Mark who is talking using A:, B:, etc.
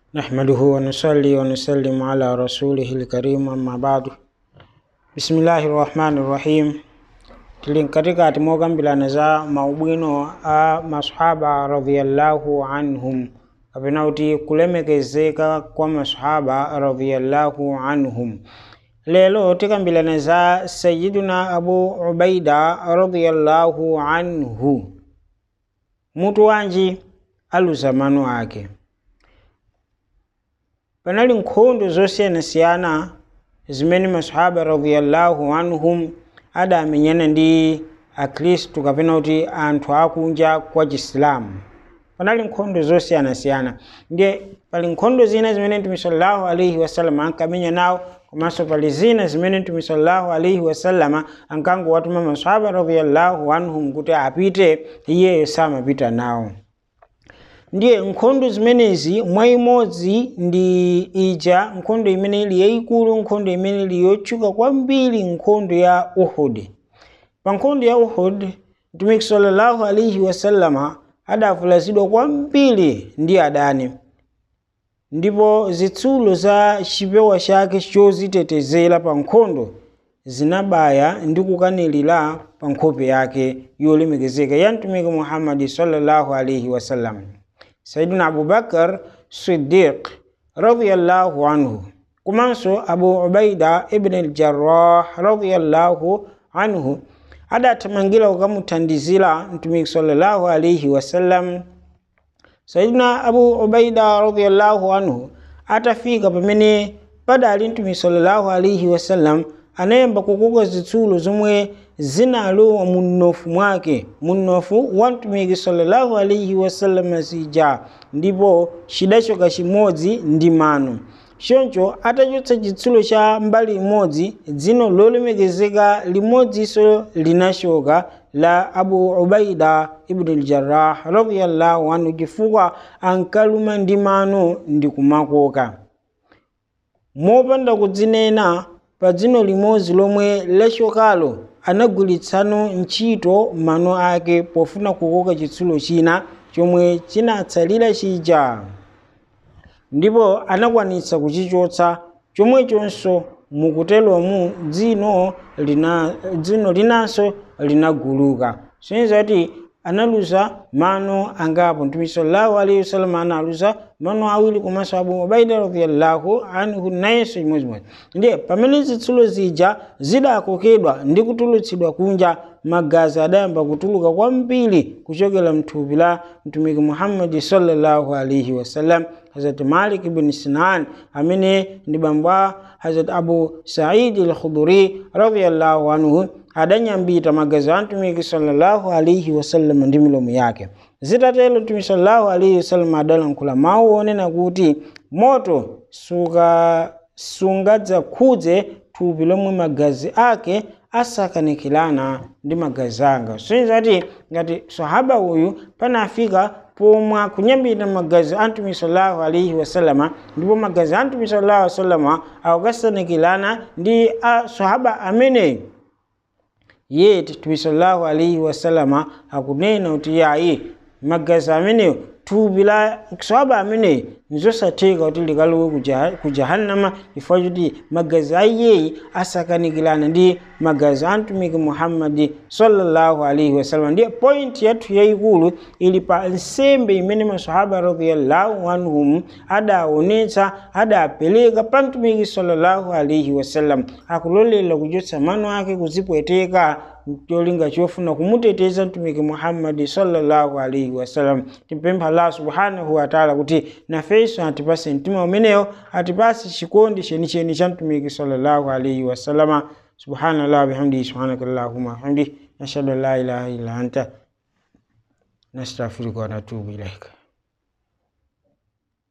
A: نحمده ونصلي ونسلم على رسوله الكريم أما بعد بسم الله الرحمن الرحيم tilin katika timogambilana za maubwino a masahaba radhiyallahu anhum kapena kuti kulemekezeka kwa masahaba radhiyallahu anhum lelo tikambilana za sayiduna abu ubaida radhiyallahu anhu mutu wanji aluzamano ake panali nkhondo zosiyanasiyana zimene masahaba radhiyallahu anhum adamenyana ndi akhristu kapena kuti anthu akunja kwa chisilamu panali nkhondo zosiyanasiyana ndiye pali nkhondo zina zimene mtume sallallahu alaihi wasallam ankamenya nawo komanso pali zina zimene mtume sallallahu alaihi wasallama ankangowatuma masahaba radhiyallahu anhum kuti apite iyeyo samapita nawo ndiye nkhondo zimenezi mwa imodzi ndi ija nkhondo imene ili yayikulu nkhondo imene ili yotchuka kwambiri nkhondo ya uhud pa nkhondo ya uhud mtumiki sallallahu alaihi wasallama adavulazidwa kwambiri ndi adani ndipo zitsulo za chipewa chake chozitetezera pa nkhondo zinabaya ndi kukanirira pa nkhope yake yolemekezeka ya mtumiki muhammadi sallallahu alaihi wasallam sayidina abubakar siddiq radiyallahu anhu komanso abu ubaida ibn aljarrah radiyallahu anhu adathamangira kukamuthandizira mtumiki sallallahu alaihi wasallam sayidina abu ubaida radiyallahu anhu atafika pamene padali mtumiki sallallahu alaihi wasallam anayamba kukoka zitsulo zomwe zinalowa munnofu mwake munnofu wa mtumiki sallallahu alaihi wasallam zija ndipo chidachoka chimodzi ndi mano choncho atachotsa chitsulo cha mbali imodzi dzino lolemekezeka limodzinso linachoka la abu ubaida ibn aljarrah radiyallahu anhu chifukwa ankaluma ndi mano ndi kumakoka mopanda kudzinena pa dzino limodzi lomwe lachokalo anagwiritsano ntchito mano ake pofuna kukoka chitsulo china chomwe chinatsalira chija ndipo anakwanitsa kuchichotsa chomwechonso mukuteromu dzino lina dzino linanso linaguluka soniza kuti analuza mano angapo mtume sallallahu alaihi wasallam analuza mano awiri komanso abu ubaida radhiyallahu anhu nayenso chimodzimodzi ndiye pamene zitsulo zija zidakokedwa ndi kutulutsidwa kunja magazi adayamba kutuluka kwambiri kuchokera mthupi la mtumiki muhammadi sallallahu alaihi wasallam hazrat malik ibn sinan amene ndi bambo a hazrat abu saidi al-khuduri radhiyallahu anhu adanyambita magazi a mtumiki sallallahu alaihi wasallam ndi milomo yake zitatero mtumiki sallallahu alaihi wasallam adalankhula mawu onena kuti moto suka sungadzakhudze thupi lomwe magazi ake asakanikirana ndi magazi anga soiza kuti ngati sahaba uyu panafika pomwe kunyambita magazi a mtume sallallahu alaihi wasallama ndipo magazi a mtume sallallahu alaihi wasallama akukasanikirana ndi a sahaba ameneyu ye mtume sallallahu alaihi wasallama akunena kuti yayi magazi ameneyo thupi la sahaba ameneyi nizosatheka kuti likalowe ku jahannama chifukwa choti magazi a iyeyi asakanikirana ndi magazi a mtumiki muhammadi sallallahu alaihi wasallam ndiye point yathu yayikulu ili pa nsembe imene masahaba radhiyallahu anhum adaonetsa adapereka pa mtumiki sallallahu alaihi wasallam akulolela kuchotsa mano ake kuzipweteka cholinga chofuna kumuteteza mtumiki muhammadi sallallahu alaihi wasallam timpempha allah subhanahu wataala kuti nafenso atipase mtima umenewo atipase chikondi chenicheni cha mtumiki sallallahu alaihi wasallama subhanallah bihamdihi subhanaka allahumma hamdi nashhadu an la ilaha illa anta nastaghfiruka wa natubu ilaika